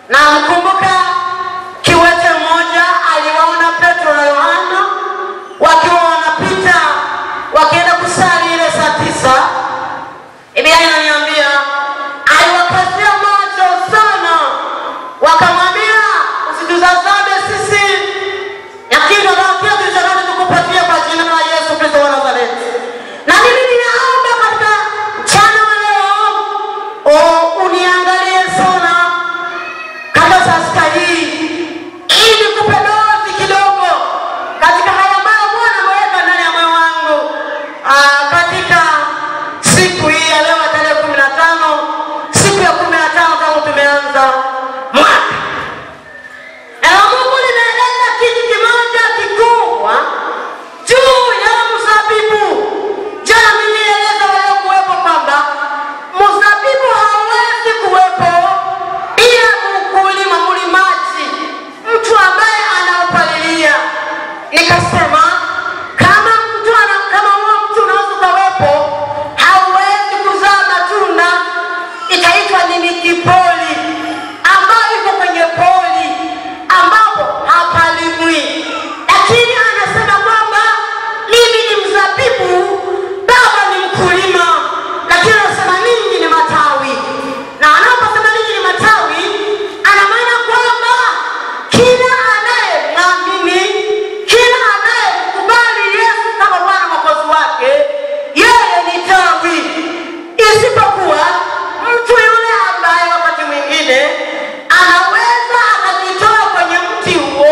na mkumbuka kiwete mmoja aliwaona Petro na Yohana wakiwa wanapita wakienda kusali ile saa tisa. Biblia inaniambia aliwakazia macho sana, wakamwambia usitutazame sisi, lakini tunawaambia tulichonacho tukupatie kwa jina la Yesu Kristo wa Nazareti. Na mimi ninaomba katika mchana wa leo oh, uniangalie sana kabla saa sita hii ili kupe dozi kidogo katika haya ambayo Bwana ameweka ndani ya moyo wangu Ah, katika siku hii ya leo ya tarehe kumi na tano siku ya kumi na tano tangu tumeanza mwaka Neno la Mungu linaeleza kitu kimoja kikubwa juu ya mzabibu. Jana nilieleza waliokuwepo kwamba mzabibu hauwezi kuwepo bila mkulima, mlimaji, mtu ambaye anaupalilia. Nikasema kama mtu ana, kama huo mtu unaweza ukawepo, hauwezi kuzaa matunda, itaitwa ni mitipoli ambayo iko kwenye poli ambapo hapalimwi, lakini anasema kwamba mimi ni mzabibu, baba ni mkulima, lakini anasema ninyi ni matawi. Na anaposema ninyi ni matawi, ana maana kwamba kila anayemwamini, kila anayemkubali Yesu kama Bwana Mwokozi wake, yeye ni tawi, isipokuwa mtu yule ambaye wakati mwingine anaweza akajitoa kwenye mti huo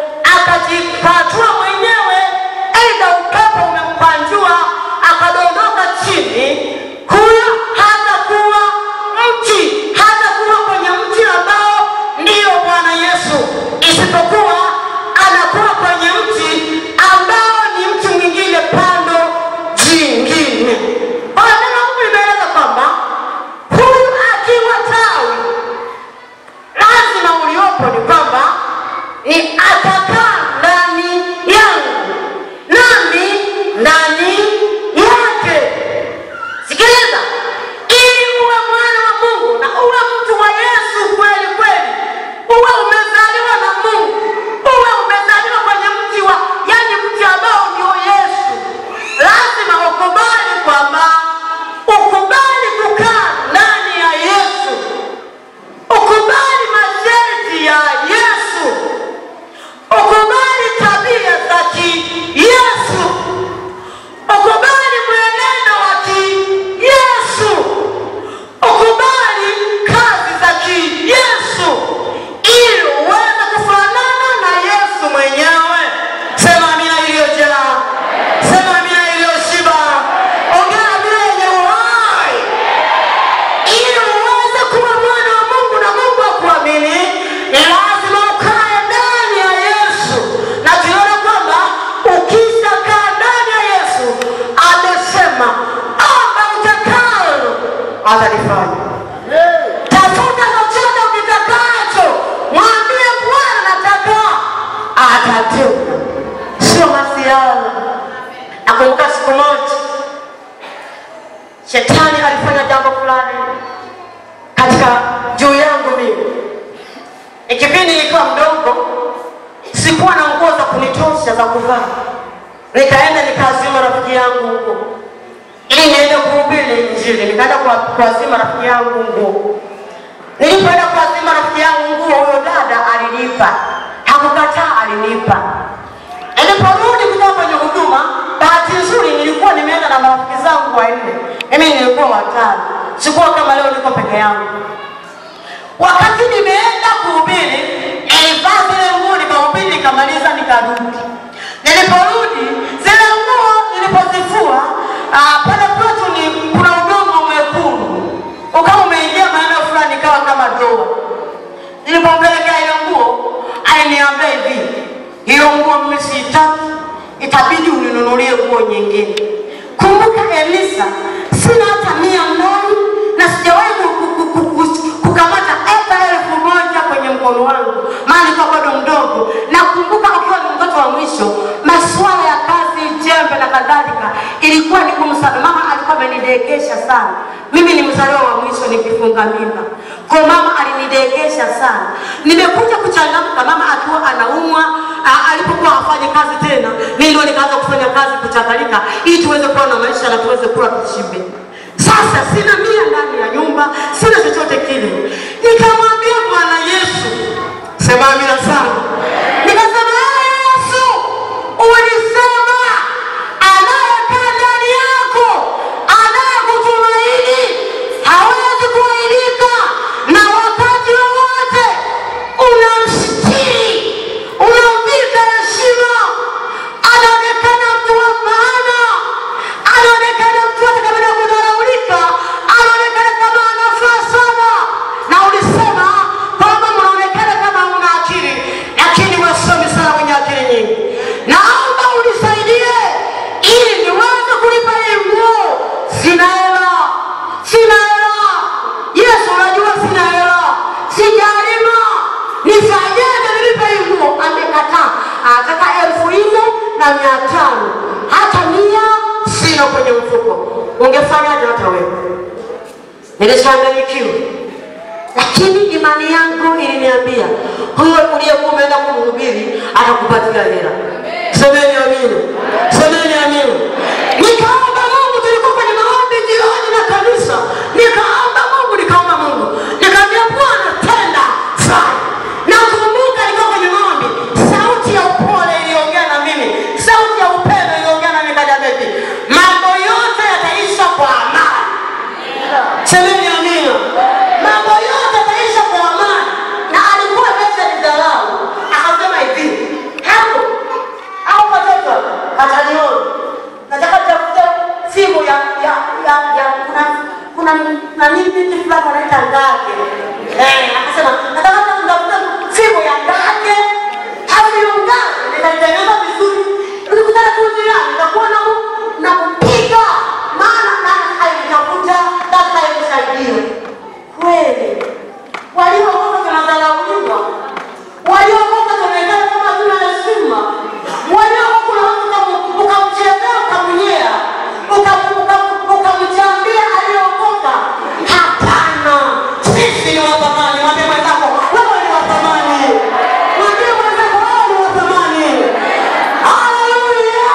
akajipatua mwenyewe, aidha upepo umempanjua akadondoka chini, huyo hatakuwa mti, hatakuwa kwenye mti ambao ndiyo Bwana Yesu, isipokuwa anakuwa kwenye mti ambao ni mti mwingine pando jingine. Kwa hiyo neno la Mungu limeeleza kwamba huyu akiwa tawi lazima uliopo ni kwamba ni atakaa ndani yangu nami ndani yake. Sikiliza, ili uwe mwana wa Mungu na uwe mtu wa Yesu kweli kweli, uwe umezaliwa na Mungu, uwe umezaliwa kwenye mti wa, yani mti ambao ndio Yesu, lazima ukubali kwamba ukubali kukaa ndani ya Yesu ukubali masharti ya Yesu, ukubali tabia za ki-Yesu, ukubali mwenendo wa ki-Yesu, ukubali kazi za ki-Yesu, ili uweze kufanana na Yesu mwenyewe. Sema amina iliyojaa, sema amina iliyoshiba, ongea amina yenye uhai ili uweze kuwa mwana wa Mungu na Mungu akuamini, ni lazima ukae ndani ya Yesu, na tunaona kwamba ukishakaa ndani ya Yesu, amesema omba utakalo atalifanya. Tafuta chochote ukitakacho, mwambie Bwana nataka, atatenda, sio masiala. Nakumbuka siku moja shetani alifanya jambo fulani katika juu yangu mimi. Ni kipindi nilikuwa mdogo, sikuwa na nguo za kunitosha za kuvaa, nikaenda nikaazima rafiki yangu nguo ili niende kuhubiri Injili. Nikaenda kwa- kuazima rafiki yangu nguo. Nilipoenda kuazima rafiki yangu nguo, huyo dada alinipa, hakukataa, alinipa. Niliporudi kutoka kwenye huduma, bahati nzuri nilikuwa nimeenda na marafiki zangu wanne, mimi nilikuwa watano, sikuwa kama leo niko peke yangu. Wakati nimeenda kuhubiri, nilivaa zile nguo nikahubiri, nikamaliza, nikarudi. Niliporudi zile nguo nilipozifua, ah, pale kwetu ni kuna udongo mwekundu ukawa umeingia maeneo fulani, ikawa kama doa. Nilipompelekea hiyo nguo, aliniambia hivi, hiyo nguo mimi siitaki, itabidi uninunulie nguo nyingine. Kumbuka Elisa, sina hata mia ndani na sijawahi ku- ku- ku- ku- ku- kukamata hata elfu moja kwenye mkono wangu, maana nilikuwa bado mdogo. Nakumbuka ukiwa ni mtoto wa mwisho, masuala ya kazi, jembe na kadhalika ilikuwa ni ngumu sana. Mama alikuwa amenidekesha sana. Mimi ni mzaliwa wa mwisho nikifunga mimba, Kwa mama alinidegesha sana. Nimekuja kuchangamka mama akiwa anaumwa a- alipokuwa afanye kazi tena, mimi ndio nikaanza kufanya kazi kuchakalika ili tuweze kuwa na maisha na tuweze kula tushibe. Sasa sina mia ndani ya nyumba, sina chochote kile. Nikamwambia Bwana Yesu, sema amina sana. Nikasema "Ee Yesu, ulisema anayekaa ndani yako anayekutumaini hawezi kuaibika, na wakati wowote unamstiri, unamvika heshima, anaonekana mtu wa maana, anaonekana mtu hata kama na kudharaulika, anaonekana kama anafaa sana, na ulisema kwamba mnaonekana kama hamna akili, lakini wasomi sana wenye akili nyingi. Naomba unisaidie ili niweze kulipa hii nguo. Sina hela, sina hela. Yesu, unajua sina hela, sijalima, nifanyeje nilipe hii nguo? Amekataa, anataka elfu nne na mia tano hata mia sina kwenye mfuko. Ungefanyaje hata wewe? Nilichanganyikiwa lakini imani yangu iliniambia huyo uliyekuwa umeenda kumhubiri atakupatia hela. Semeni amina, semeni amina. Nikaomba Mungu, tulikuwa kwenye maombi jioni na kanisa, nikaomba Mungu, nikaomba Mungu, nikaambia Bwana tenda fanya. Nakumbuka nilikuwa kwenye maombi, sauti ya upole iliongea na mimi, sauti ya upendo iliongea na mimi, kaniambia hivi, mambo yote yataisha kwa amani. Semeni amina. Mambo yote yataisha kwa amani. Na alikuwa pesa ni dharau. Akasema hivi, hapo au watoto katalioni. Nataka tafute simu ya ya ya, ya kuna kuna na nini vitu fulani wanaita ngage. Eh, akasema nataka tafute simu ya ngage. Hapo hiyo ngage nitaitengeneza vizuri. Nilikutana tu jirani nitakuwa na na kupiga maana nani alitafuta data imsaidie. Kweli waliokoka tunadharauliwa, waliokoka tunaonekana kama hatuna heshima, waliokoka unaweza uka- ukamchezea ukamnyea, uka- uka- ukamchambia aliyeokoka. Hapana, sisi ni wa thamani. Mwambie mwenzako wewe ni wa thamani, mwambie mwenzako wewe ni wa thamani. Haleluya!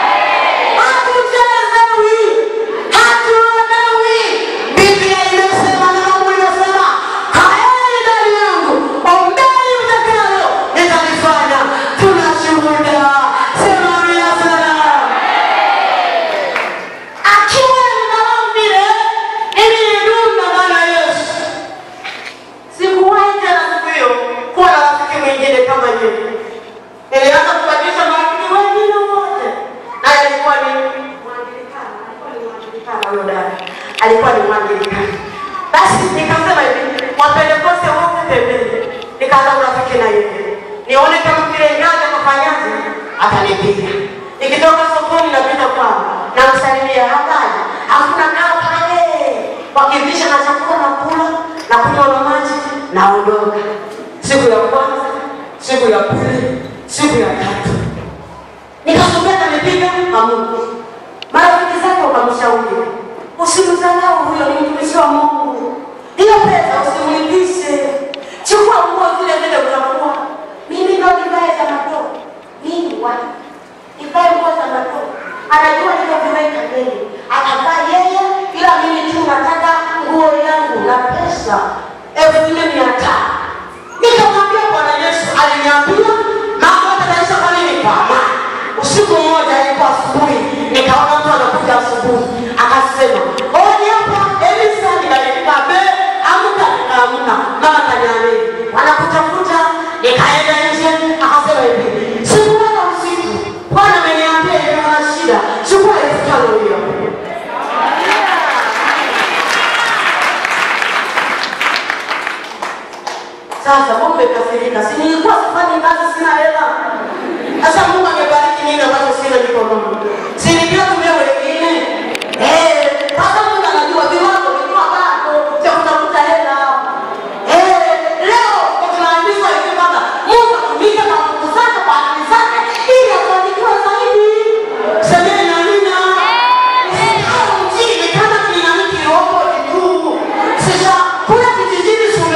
Hatuchezewi, hatuonewi. Biblia imesema na Mungu imesema, kaeni ndani yangu, ombeni mtakalo, nitalifanya. Tuna shuhuda. Sema amina sana. Akiwa ninalao vile, mimi nilidumu na Bwana Yesu. Sikuwahi tena siku hiyo kuwa na rafiki mwingine kama yeye. Nilianza kubadilisha marafiki wengine wote, na alikuwa ni Mwangilikana, alikuwa ni Mwangilikana huyo dada, alikuwa ni Mwangilikana. Basi nikasema hivi, Wapentekoste wote pembeni, nikaanza urafiki na yeye, nione kama vile ngazi atafanyaje, atanipiga. Nikitoka sokoni napita kwao, namsalimia habari, hakuna kaa pale, wakivisha na chakula na kula na kunywa na maji, naondoka. Siku ya kwanza, siku ya pili, siku ya tatu nikasomea kanipiga Mungu. Marafiki zake wakamshauri, usimdharau huyo, ni mtumishi wa Mungu. Hiyo pesa usimlipishe, chukua nguo zile zile utafua. Mimi ndo nivae za madoa, mimi wa nivae nguo za madoa. Anajua nilivyoviweka mbele, atavaa yeye, ila mimi tu nataka nguo yangu na pesa elfu nne mia tano. Nikamwambia Bwana Yesu aliniambia mambo yataisha kwa nini? Kwa amani. Usiku mmoja ilikuwa asubuhi, nikaona mtu anakuja asubuhi, akasema oni hapa Elisa, nikajifika be amka, nikaamka, mama kaniamini, wanakutafuta. Nikaenda nje, akasema hivi, sikulala usiku, Bwana ameniambia hivi, kuna shida, chukua elfu tano hiyo. Sasa Mungu amekasirika, si nilikuwa sifanyi kazi, sina hela. Sasa Mungu amebariki nini ambacho sina mikononi? Si niliyotumia wengine? Eh, sasa Mungu anajua viwango vilikuwa bado cha kutafuta hela. Eh, leo ndio tunaambiwa hivi kwamba Mungu atumike kwa nguvu zake kwa akili zake ili afanikiwe zaidi. Semeni amina. Usisahau mjini kama kinamiki iliyoko juu. Sasa kule kijijini si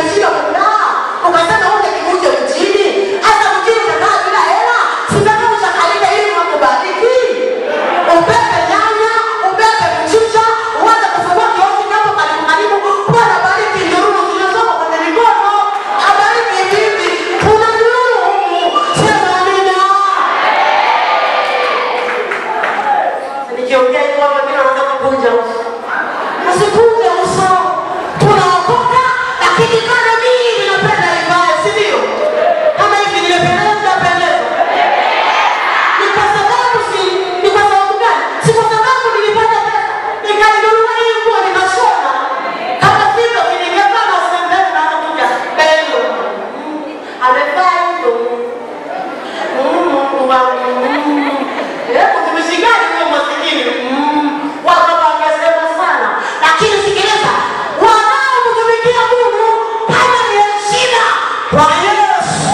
kwa Yesu.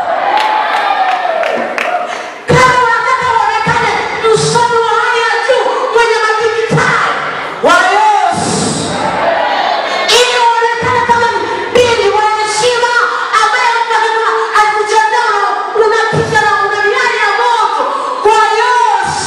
Kama wanataka waonekane msomi wa hali ya juu mwenye madigitali wa Yesu, ili waonekane kama binti wa heshima ambaye mtu akisema akikuchezea unatisha na una miali ya moto kwa Yesu.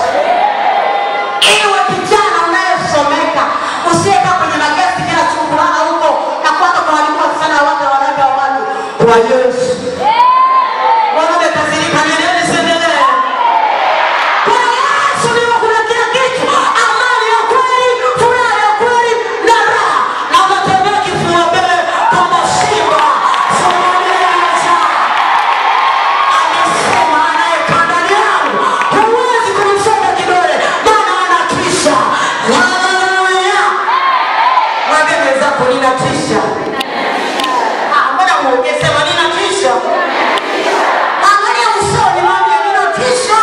Iwe kijana unayesomeka, usiyekaa kwenye magesti kila siku kulala huko na kuanza kuharibu wasichana wake wanawake wa watu kwa Yesu. Mwanaume kazilika, niendelee nisiendelee? Kwa Yesu ndiko kuna kila kitu, amani ya kweli, furaha ya kweli na raha, na utatembea kifua mbele kama simba. Somalia anasema anayekaa ndani yangu huwezi kumsonga kidole, maana anatisha. Haleluya! Mwambie mwenzako ninatisha. Ah, mbona muongee? Sema ninatisha. Angalia usoni, mwambie ninatisha.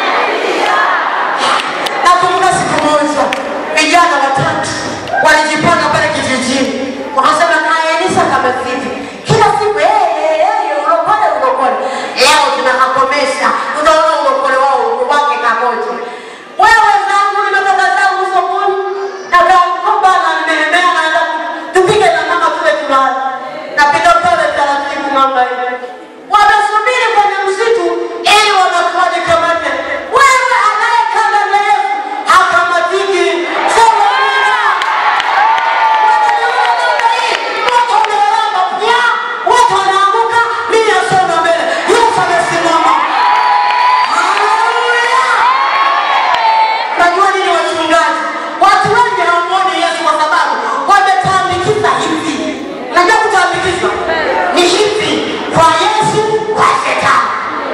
Nakumbuka siku moja vijana watatu walijipanga pale kijijini, wakasema kaenisa kamefiti kila siku hey, hey, hey, ulokole ulokole. Leo tunakakomesha, tutaona ulokole wao wake kamoja. Wewe zangu nimetoka zangu sokoni na kamkoba na nimelemea, naenda tupige na mama tule tulale, napita pale taratibu mama hivi wamesubiri kwenye msitu ili wanakuwaje kamate. Wewe anayekaa mbele ya Yesu hakamatiki. Sema amina. Wananiona namna hii, moto umelala pia, watu wanaanguka, mimi nasonga mbele. Yesu amesimama. Haleluya. Unajua nini wachungaji? Watu wengi hawamuoni Yesu kwa sababu wametambikiza hivi. Unajua kutambikiza ni hivi kwa Yesu, kwa shetani.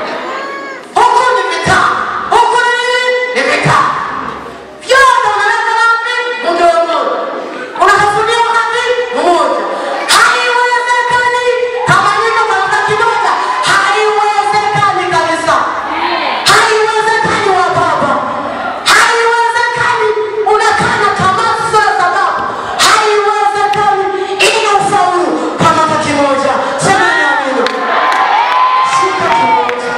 Huku ni vitamu, huku ni nini? Ni vitamu. Vyote unaweka wapi? Mdomoni. Unatafunia wapi? Mmoja. Haiwezekani kama niko kwa kimoja, haiwezekani kabisa. Haiwezekani wa baba, haiwezekani. Unakaa na tamaa sio ya sababu, haiwezekani. Ina ufaulu kama kwa kimoja. Sema ni amina. Shika kimoja.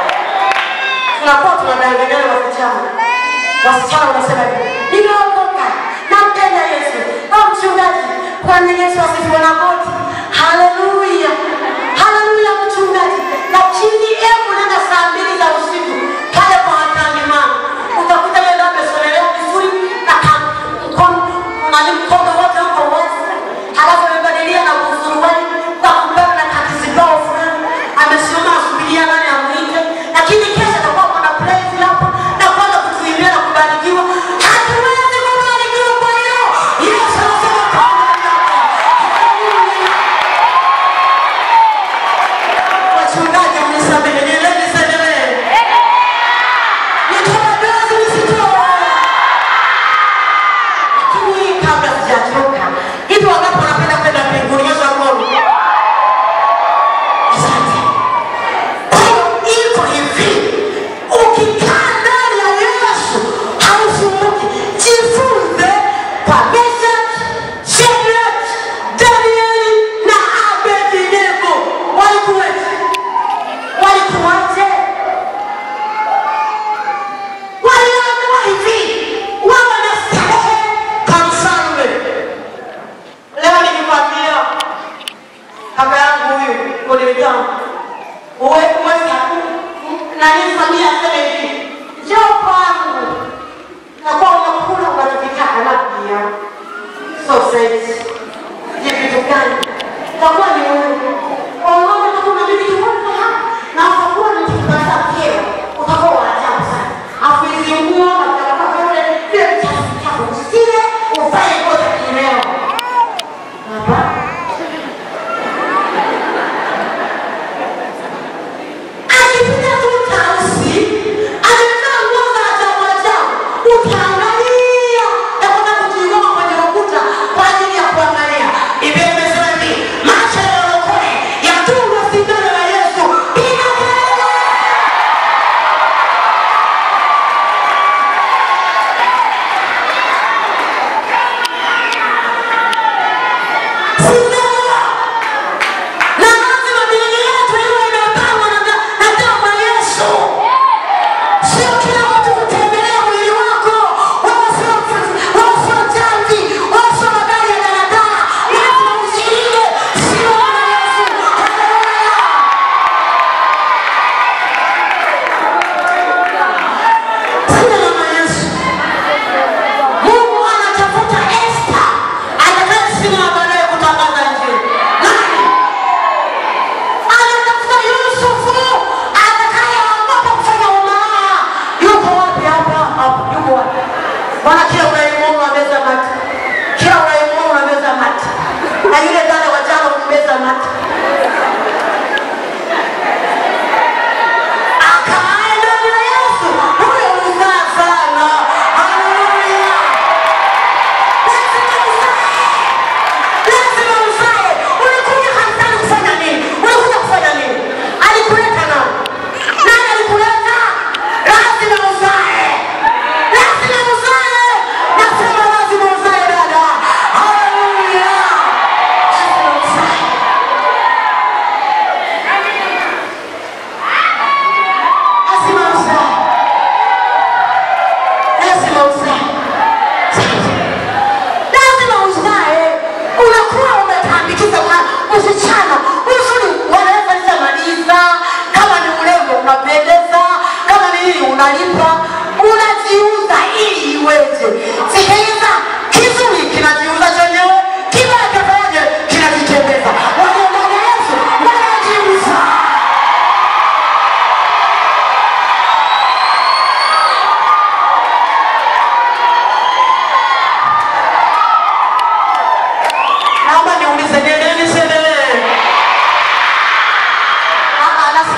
Tunakuwa tunadanganyana wasichana, wasichana wanasema hivi, nimeokoka, nampenda Yesu. Au mchungaji, kwani Yesu asifiwe na goti? Haleluya, haleluya mchungaji. Lakini hebu nenda saa mbili za usiku pale kwa hatani mama, utakuta yeye ndo amesonelea vizuri na ka- mkono nani mkono wote uko wazi, halafu amebadilia na kusuruali kwa kubeba na kakizibao fulani, amesimama asubiria nani amwite, lakini kesho atakuwa kuna praise hapa na kwanza kutuimbia na kubarikiwa. Hatuwezi kubarikiwa kwa hilo. Yesu anasema kama Haleluya. Wachungaji mnisamehe, niendelee nisiendelee? Nitoe dozi nisitoe? Lakini kabla sijachoka, hivi wangapi wanapenda kwenda mbinguni? Nyosha mkono. Asante. Kwa hiyo iko hivi, ukikaa ndani ya Yesu hausumbuki. Jifunze kwa Meshaki, Shadraka, Danieli na Abednego. Walikuweje? Walikuwaje? Waliambiwa hivi, wawe na starehe kama mfalme. Leo nikikwambia kaka yangu huyu kuniletea uweza nani Samia aseme hivi, njoo kwangu, nakuwa unakula unachokitaka na pia sausage ni vitu gani? Itakuwa ni wewe waongoza, utakuwa na vitu vingi hapa na utakuwa ni kipata kero, utakuwa wa ajabu sana. Afu hizi nguo na vitambaa vyote vile vichafu vichafu, usile uvae nguo za kileo hapa akipita tu tausi amevaa nguo za ajabu ajabu, utaangalia na kwenda kujiinua kwenye ukuta kwa ajili ya kuangalia. Biblia imesema hivi, macho ya walokole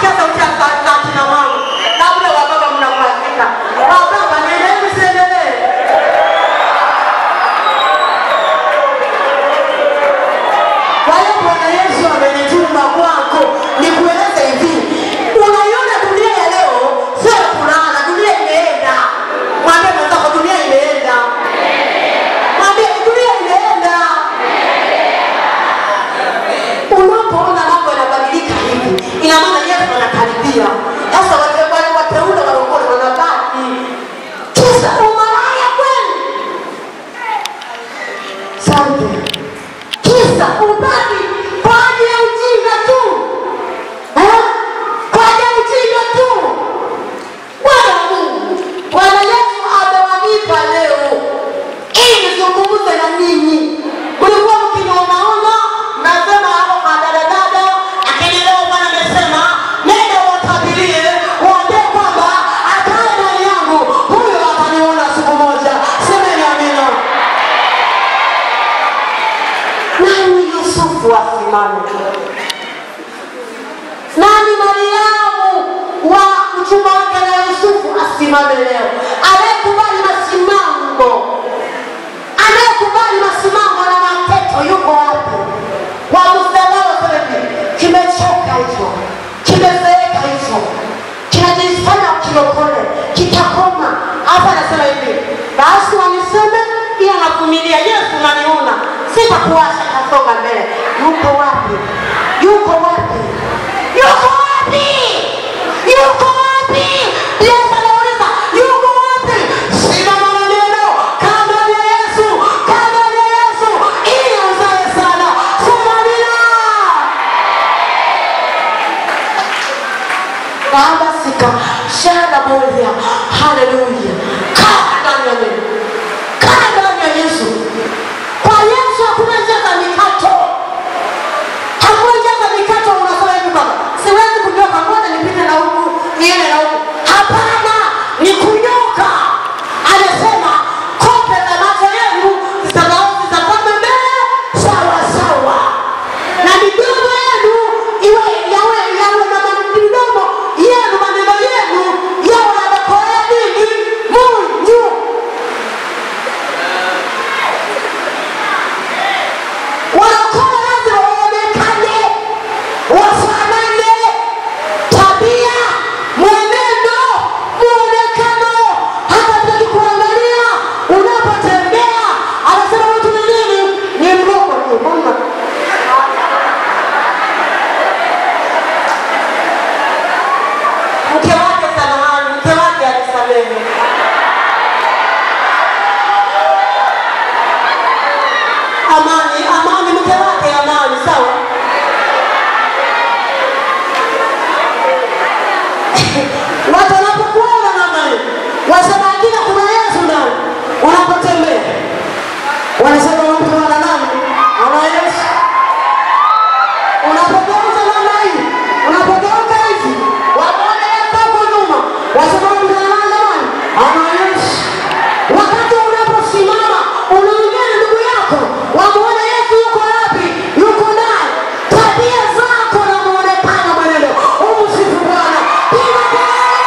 nasikia sauti ya za za kina mama na ule wa baba mnamwazika. Wa baba niendelee msiendelee? Kwa hiyo Bwana Yesu amenituma kwako nikueleze hivi, unaiona dunia ya leo sio ya kulala, dunia imeenda. Mwambie mwenzako dunia imeenda, mwambie dunia imeenda. Unapoona mambo yanabadilika hivi, ina maana Yesu anakaribia. Sasa wale wale wateule walokole wanabaki kisa umalaya kweli. Asante kisa ubaki kwa ajili ya ujinga tu Eh? kwa ajili ya ujinga tu bwana wa mungu bwana yesu amewanipa leo ili nizungumze na ninyi mlikuwa mkinaonaona nasema hapo kwa dadadada lakini leo bwana amesema nenda watabirie waambie kwamba akae ndani yangu huyo ataniona siku moja semeni amina nani Yusufu asimame? Nani Mariamu wa mchumba wake na Yusufu asimame leo? Anayekubali masimamo, anayekubali masimamo na mateto yuko wapi? Kwa msalaba kweli, kimechoka hicho, kimezeeka hicho, kinajifanya kilokole, kitakoma. Hapa anasema hivi, basi waniseme, ila navumilia. Yesu unaniona, sitakuacha, tasonga mbele. Yuko wapi? Yuko wapi? Yuko wapi? Yuko wapi? Yesu anauliza, yuko wapi? Simama na neno, kaa ndani ya Yesu, kaa ndani ya Yesu, ili uzae sana. Sema amina. Baba sika shara moja. Haleluya. Kaa ndani ya neno. Kaa ndani ya Yesu. Kwa Yesu hakuna njia za mikato. Hakuna njia za mikato unasema hivi baba. Siwezi kunyoka ngoja nipite na huku, niende na huku. Hapana, ni kunyoka. Anasema kope za macho yenu zitakaozi zitazame mbele sawa sawa na midomo yenu iwe yawe yawe na midomo yenu maneno yenu yawe yanakolea nini munyu wanakola lazima waonekane wafanane tabia mwenendo muonekano hata taki kuangalia unapotembea anasema mtu ni nini ni mrogo tu mbona mke wake samahani, mke wake alisamehe. Amani, amani, mke wake amani, sawa. Watu wanapokuona namna hiyo, wasema hakika kuna Yesu ndani. Unapotembea wanasema huyu mtu ana nani? Ana Yesu unapogeuza namna hii, unapogeuka hivi, wamuone Yesu hapo nyuma, wasema huyu mtu ana nani? Ana Yesu. Wakati unaposimama unaongea na ndugu yako, wamuone Yesu yuko wapi? Yuko naye. Tabia zako na muonekano, mwenendo, umsifu Bwana. Piga kelele!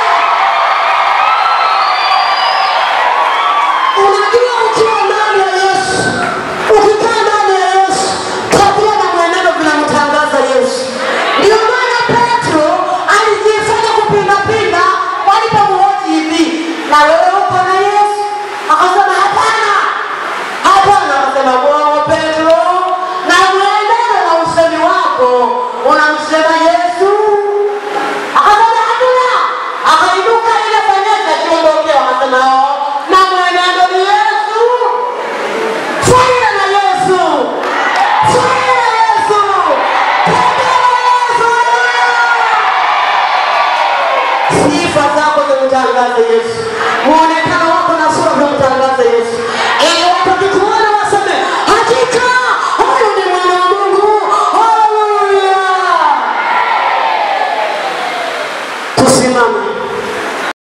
Unajua ukiwa ndani ya Yesu, ukikaa ndani ya Yesu, tabia na mwenendo vinamtangaza Yesu. Ndio maana Petro alijifanya kupindapinda walipomhoji hivi, na wewe uko na Yesu? Akasema hapana, hapana. Akasema bongo Petro, na mwenendo na usemi wako unamsema Yesu. Akasema hatuna. Akainuka ile fanyeza akiondokea, akasema "Oh, na mwenendo ni Yesu. Fanya na Yesu. Fanya na Yesu. Tembea na Yesu. Sifa zako zimtangaze Yesu. Muonekano wako na sura vimtangaze Yesu.